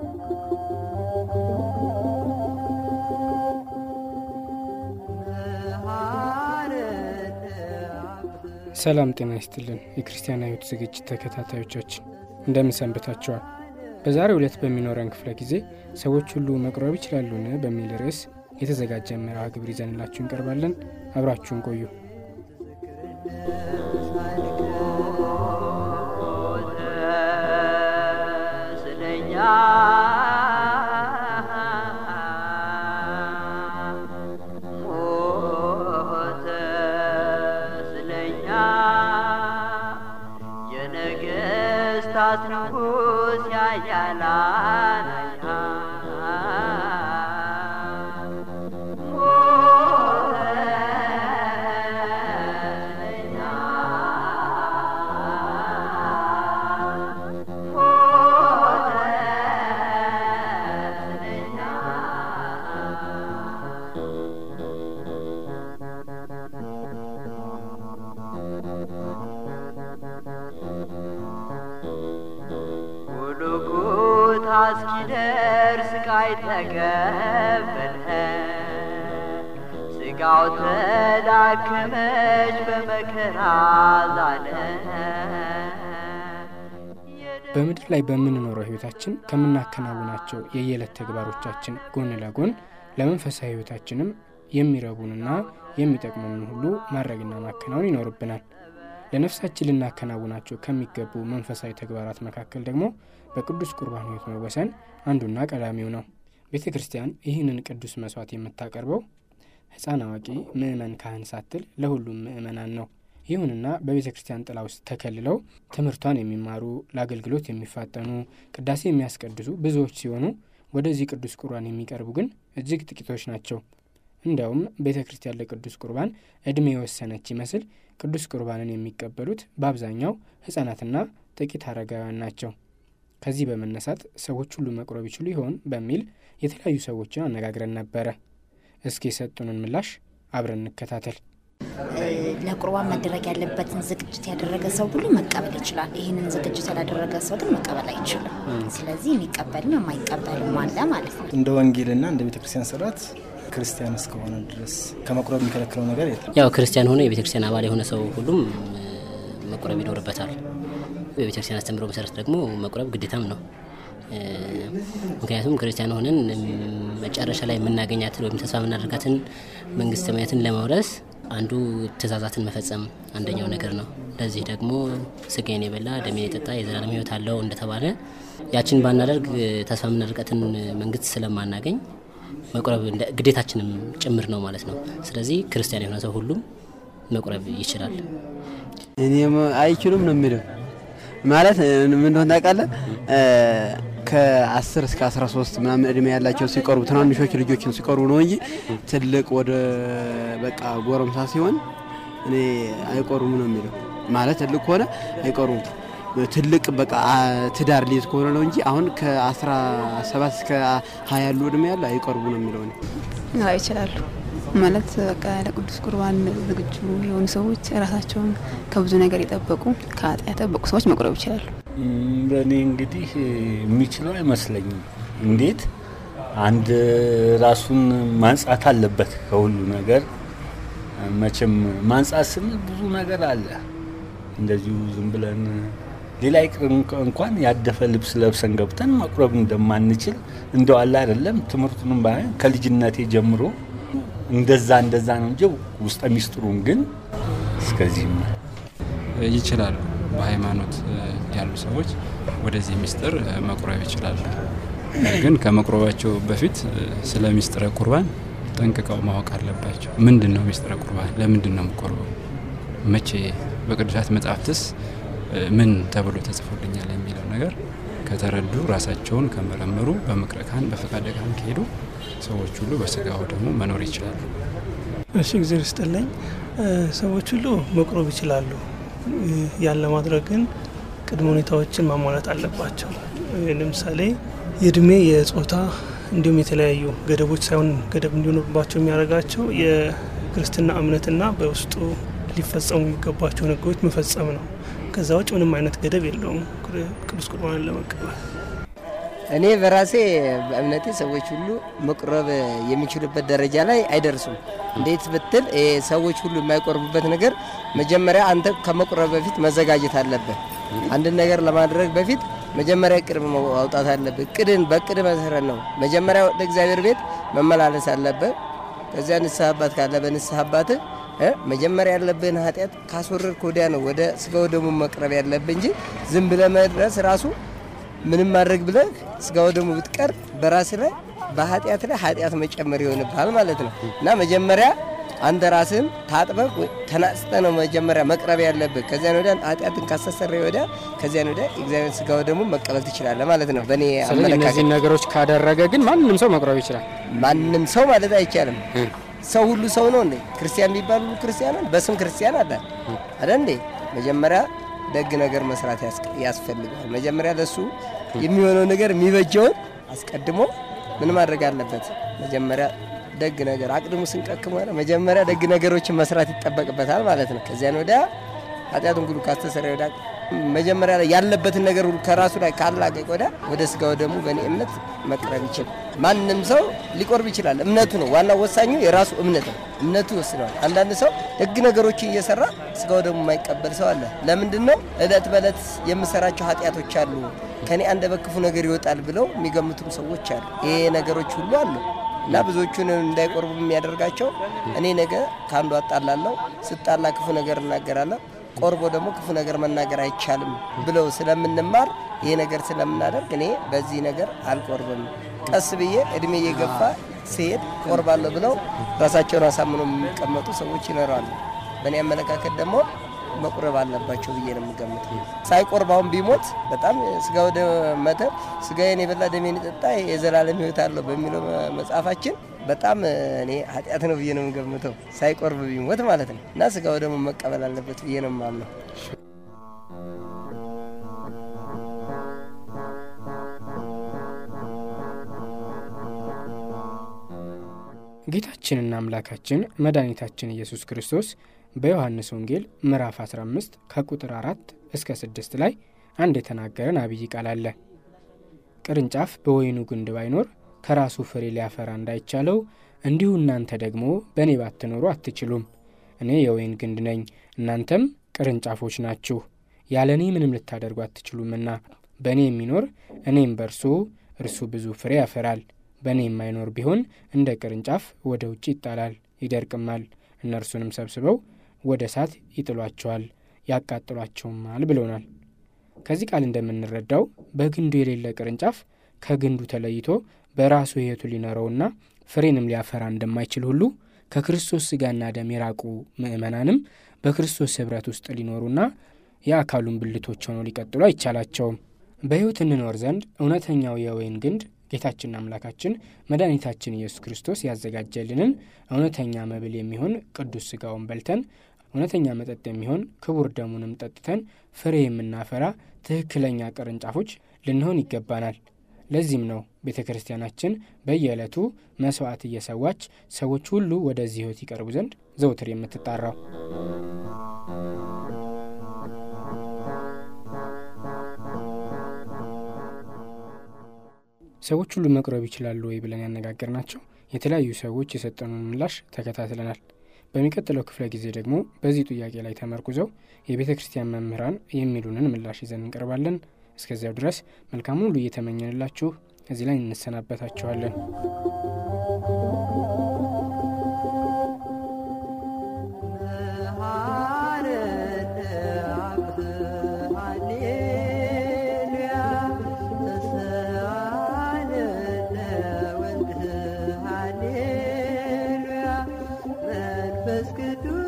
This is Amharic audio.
ሰላም ጤና ይስጥልን የክርስቲያን ህይወት ዝግጅት ተከታታዮቻችን እንደምን ሰንብታችኋል በዛሬው ዕለት በሚኖረን ክፍለ ጊዜ ሰዎች ሁሉ መቁረብ ይችላሉን በሚል ርዕስ የተዘጋጀ መርሃ ግብር ይዘንላችሁ እንቀርባለን አብራችሁን ቆዩ ስለኛ ሞተ ስለኛ የነገስታት ንጉስ ያያላን ጉልጉታ እስኪደርስ ቃይ ተቀበለ ስጋው ተዳከመች በመከራ ዛለ በምድር ላይ በምንኖረው ህይወታችን ከምናከናውናቸው የየዕለት ተግባሮቻችን ጎን ለጎን ለመንፈሳዊ ህይወታችንም የሚረቡንና የሚጠቅሙንን ሁሉ ማድረግና ማከናወን ይኖርብናል ለነፍሳችን ልናከናውናቸው ከሚገቡ መንፈሳዊ ተግባራት መካከል ደግሞ በቅዱስ ቁርባን ህይወት መወሰን አንዱና ቀዳሚው ነው ቤተ ክርስቲያን ይህንን ቅዱስ መስዋዕት የምታቀርበው ህፃን አዋቂ ምእመን ካህን ሳትል ለሁሉም ምእመናን ነው ይሁንና በቤተ ክርስቲያን ጥላ ውስጥ ተከልለው ትምህርቷን የሚማሩ ለአገልግሎት የሚፋጠኑ ቅዳሴ የሚያስቀድሱ ብዙዎች ሲሆኑ ወደዚህ ቅዱስ ቁርባን የሚቀርቡ ግን እጅግ ጥቂቶች ናቸው እንዲያውም ቤተ ክርስቲያን ለቅዱስ ቁርባን ዕድሜ የወሰነች ይመስል ቅዱስ ቁርባንን የሚቀበሉት በአብዛኛው ህጻናትና ጥቂት አረጋውያን ናቸው ከዚህ በመነሳት ሰዎች ሁሉ መቁረብ ይችሉ ይሆን በሚል የተለያዩ ሰዎችን አነጋግረን ነበረ እስኪ የሰጡንን ምላሽ አብረን እንከታተል ለቁርባን መደረግ ያለበትን ዝግጅት ያደረገ ሰው ሁሉ መቀበል ይችላል። ይህንን ዝግጅት ያላደረገ ሰው ግን መቀበል አይችልም። ስለዚህ የሚቀበልም የማይቀበልም አለ ማለት ነው። እንደ ወንጌልና እንደ ቤተክርስቲያን ስርዓት ክርስቲያን እስከሆነ ድረስ ከመቁረብ የሚከለክለው ነገር የለም። ያው ክርስቲያን ሆነ የቤተክርስቲያን አባል የሆነ ሰው ሁሉም መቁረብ ይኖርበታል። በቤተክርስቲያን አስተምሮ መሰረት ደግሞ መቁረብ ግዴታም ነው። ምክንያቱም ክርስቲያን ሆነን መጨረሻ ላይ የምናገኛትን ወይም ተስፋ የምናደርጋትን መንግስተ ሰማያትን ለመውረስ አንዱ ትእዛዛትን መፈጸም አንደኛው ነገር ነው። ለዚህ ደግሞ ስጋዬን የበላ ደሜን የጠጣ የዘላለም ሕይወት አለው እንደተባለ ያችን ባናደርግ ተስፋ የምናደርጋትን መንግስት ስለማናገኝ መቁረብ ግዴታችንም ጭምር ነው ማለት ነው። ስለዚህ ክርስቲያን የሆነ ሰው ሁሉም መቁረብ ይችላል። እኔም አይችሉም ነው የሚለው ማለት ምን እንደሆነ ታውቃለህ? ከ10 እስከ 13 ምናምን እድሜ ያላቸው ሲቀርቡ ትናንሾች ልጆችን ሲቀርቡ ነው እንጂ ትልቅ ወደ በቃ ጎረምሳ ሲሆን እኔ አይቆሩም ነው የሚለው ማለት ትልቅ ከሆነ አይቆሩም። ትልቅ በቃ ትዳር ሊይዝ ከሆነ ነው እንጂ አሁን ከ17 እስከ 20 ያሉ እድሜ ያለ አይቆርቡ ነው የሚለው እኔ አዎ ይችላሉ ማለት በቃ ለቅዱስ ቁርባን ዝግጁ የሆኑ ሰዎች ራሳቸውን ከብዙ ነገር የጠበቁ ከኃጢአት የጠበቁ ሰዎች መቁረብ ይችላሉ። በእኔ እንግዲህ የሚችለው አይመስለኝም። እንዴት አንድ ራሱን ማንጻት አለበት ከሁሉ ነገር። መቼም ማንጻት ስንል ብዙ ነገር አለ። እንደዚሁ ዝም ብለን ሌላ ይቅር እንኳን ያደፈ ልብስ ለብሰን ገብተን መቁረብ እንደማንችል እንደው አለ አይደለም። ትምህርቱንም ባይሆን ከልጅነቴ ጀምሮ እንደዛ እንደዛ ነው እንጂ ውስጠ ሚስጥሩን ግን እስከዚህም ነው። ይችላሉ። በሃይማኖት ያሉ ሰዎች ወደዚህ ሚስጥር መቁረብ ይችላሉ። ግን ከመቁረባቸው በፊት ስለ ሚስጥረ ቁርባን ጠንቅቀው ማወቅ አለባቸው። ምንድን ነው ሚስጥረ ቁርባን? ለምንድን ነው የምቆርበው? መቼ? በቅዱሳት መጽሐፍትስ ምን ተብሎ ተጽፎልኛል የሚለው ነገር ከተረዱ ራሳቸውን ከመረመሩ በምክረ ካህን በፈቃደ ካህን ከሄዱ ሰዎች ሁሉ በስጋው ደግሞ መኖር ይችላሉ። እሺ ጊዜ ስጥልኝ። ሰዎች ሁሉ መቁረብ ይችላሉ። ያን ለማድረግ ግን ቅድመ ሁኔታዎችን ማሟላት አለባቸው። ለምሳሌ የእድሜ፣ የጾታ እንዲሁም የተለያዩ ገደቦች ሳይሆን ገደብ እንዲኖርባቸው የሚያደርጋቸው የክርስትና እምነትና በውስጡ ሊፈጸሙ የሚገባቸውን ሕጎች መፈጸም ነው። ከዛ ውጭ ምንም አይነት ገደብ የለውም ቅዱስ ቁርባንን ለመቀበል። እኔ በራሴ በእምነቴ ሰዎች ሁሉ መቁረብ የሚችሉበት ደረጃ ላይ አይደርሱም። እንዴት ብትል ይሄ ሰዎች ሁሉ የማይቆርቡበት ነገር መጀመሪያ አንተ ከመቁረብ በፊት መዘጋጀት አለብህ። አንድን ነገር ለማድረግ በፊት መጀመሪያ እቅድ ማውጣት አለብህ። እቅድን በእቅድ መሰረት ነው መጀመሪያ ወደ እግዚአብሔር ቤት መመላለስ አለብህ። ከዚያ ንስሐ አባት ካለ በንስሐ አባትህ እ መጀመሪያ ያለብህን ኃጢአት ካስወረድክ ወዲያ ነው ወደ ስጋው ደግሞ መቅረብ ያለብህ እንጂ ዝም ብለህ መድረስ ራሱ ምንም ማድረግ ብለህ ስጋው ደግሞ ብትቀር በራስ ላይ በኃጢአት ላይ ኃጢአት መጨመር ይሆንብሃል ማለት ነው እና መጀመሪያ አንተ ራስህን ታጥበህ ተናጽተ ነው መጀመሪያ መቅረብ ያለብህ። ከዚያን ወዲያ ኃጢአትን ካስተሰረ ወዲያ ከዚያን ወዲያ እግዚአብሔር ስጋው ደግሞ መቀበል ትችላለህ ማለት ነው። በእኔ ስለዚህ አመለካከት እነዚህን ነገሮች ካደረገ ግን ማንም ሰው መቁረብ ይችላል። ማንም ሰው ማለት አይቻልም። ሰው ሁሉ ሰው ነው እንዴ? ክርስቲያን የሚባል ሁሉ ክርስቲያን ነው? በስም ክርስቲያን አለ አይደል እንዴ? መጀመሪያ ደግ ነገር መስራት ያስ- ያስፈልጋል። መጀመሪያ ለሱ የሚሆነው ነገር የሚበጀውን አስቀድሞ ምን ማድረግ አለበት? መጀመሪያ ደግ ነገር አቅድሙ ስንቀክም ሆነ መጀመሪያ ደግ ነገሮችን መስራት ይጠበቅበታል ማለት ነው። ከዚያን ወዲያ ኃጢአቱን ሁሉ ካስተሰረ ወዲያ መጀመሪያ ላይ ያለበትን ነገር ሁሉ ከራሱ ላይ ካላቀቅ ወዲያ ወደ ስጋው ደግሞ በእኔ እምነት መቅረብ ይችላል። ማንም ሰው ሊቆርብ ይችላል። እምነቱ ነው ዋናው፣ ወሳኙ የራሱ እምነት ነው። እምነቱ ይወስነዋል። አንዳንድ ሰው ደግ ነገሮችን እየሰራ ስጋው ደግሞ የማይቀበል ሰው አለ። ለምንድን ነው? እለት በእለት የምሰራቸው ኃጢአቶች አሉ ከኔ አንደበት ክፉ ነገር ይወጣል ብለው የሚገምቱም ሰዎች አሉ። ይሄ ነገሮች ሁሉ አሉ እና ብዙዎቹን እንዳይቆርቡ የሚያደርጋቸው እኔ ነገ ከአንዱ አጣላለሁ፣ ስጣላ ክፉ ነገር እናገራለሁ፣ ቆርቦ ደግሞ ክፉ ነገር መናገር አይቻልም ብለው ስለምንማር ይሄ ነገር ስለምናደርግ እኔ በዚህ ነገር አልቆርብም፣ ቀስ ብዬ እድሜ እየገፋ ሲሄድ ቆርባለሁ ብለው ራሳቸውን አሳምነው የሚቀመጡ ሰዎች ይኖራሉ። በእኔ አመለካከት ደግሞ መቁረብ አለባቸው ብዬ ነው የምገምተው። ሳይቆርባውን ቢሞት በጣም ስጋ ወደ መተ ስጋዬን የበላ ደሜን የጠጣ የዘላለም ሕይወት አለው በሚለው መጽሐፋችን በጣም እኔ ኃጢአት ነው ብዬ ነው የምገምተው። ሳይቆርብ ቢሞት ማለት ነው እና ስጋው ደግሞ መቀበል አለበት ብዬ ነው የማምነው። ጌታችንና አምላካችን መድኃኒታችን ኢየሱስ ክርስቶስ በዮሐንስ ወንጌል ምዕራፍ 15 ከቁጥር 4 እስከ 6 ላይ አንድ የተናገረን አብይ ቃል አለ። ቅርንጫፍ በወይኑ ግንድ ባይኖር ከራሱ ፍሬ ሊያፈራ እንዳይቻለው እንዲሁ እናንተ ደግሞ በእኔ ባትኖሩ አትችሉም። እኔ የወይን ግንድ ነኝ፣ እናንተም ቅርንጫፎች ናችሁ። ያለ እኔ ምንም ልታደርጉ አትችሉምና በእኔ የሚኖር እኔም በእርሱ እርሱ ብዙ ፍሬ ያፈራል። በእኔ የማይኖር ቢሆን እንደ ቅርንጫፍ ወደ ውጭ ይጣላል፣ ይደርቅማል። እነርሱንም ሰብስበው ወደ እሳት ይጥሏቸዋል፣ ያቃጥሏቸውማል ብሎናል። ከዚህ ቃል እንደምንረዳው በግንዱ የሌለ ቅርንጫፍ ከግንዱ ተለይቶ በራሱ ሕይወቱ ሊኖረውና ፍሬንም ሊያፈራ እንደማይችል ሁሉ ከክርስቶስ ሥጋና ደም የራቁ ምእመናንም በክርስቶስ ኅብረት ውስጥ ሊኖሩና የአካሉን ብልቶች ሆነው ሊቀጥሉ አይቻላቸውም። በሕይወት እንኖር ዘንድ እውነተኛው የወይን ግንድ ጌታችንና አምላካችን መድኃኒታችን ኢየሱስ ክርስቶስ ያዘጋጀልንን እውነተኛ መብል የሚሆን ቅዱስ ሥጋውን በልተን እውነተኛ መጠጥ የሚሆን ክቡር ደሙንም ጠጥተን ፍሬ የምናፈራ ትክክለኛ ቅርንጫፎች ልንሆን ይገባናል። ለዚህም ነው ቤተ ክርስቲያናችን በየዕለቱ መሥዋዕት እየሰዋች ሰዎች ሁሉ ወደዚህ ሕይወት ይቀርቡ ዘንድ ዘውትር የምትጣራው። ሰዎች ሁሉ መቁረብ ይችላሉ ወይ ብለን ያነጋገርናቸው የተለያዩ ሰዎች የሰጠኑን ምላሽ ተከታትለናል። በሚቀጥለው ክፍለ ጊዜ ደግሞ በዚህ ጥያቄ ላይ ተመርኩዘው የቤተ ክርስቲያን መምህራን የሚሉንን ምላሽ ይዘን እንቀርባለን። እስከዚያው ድረስ መልካሙን ሁሉ እየተመኘንላችሁ እዚህ ላይ እንሰናበታችኋለን። መንፈስ ቅዱስ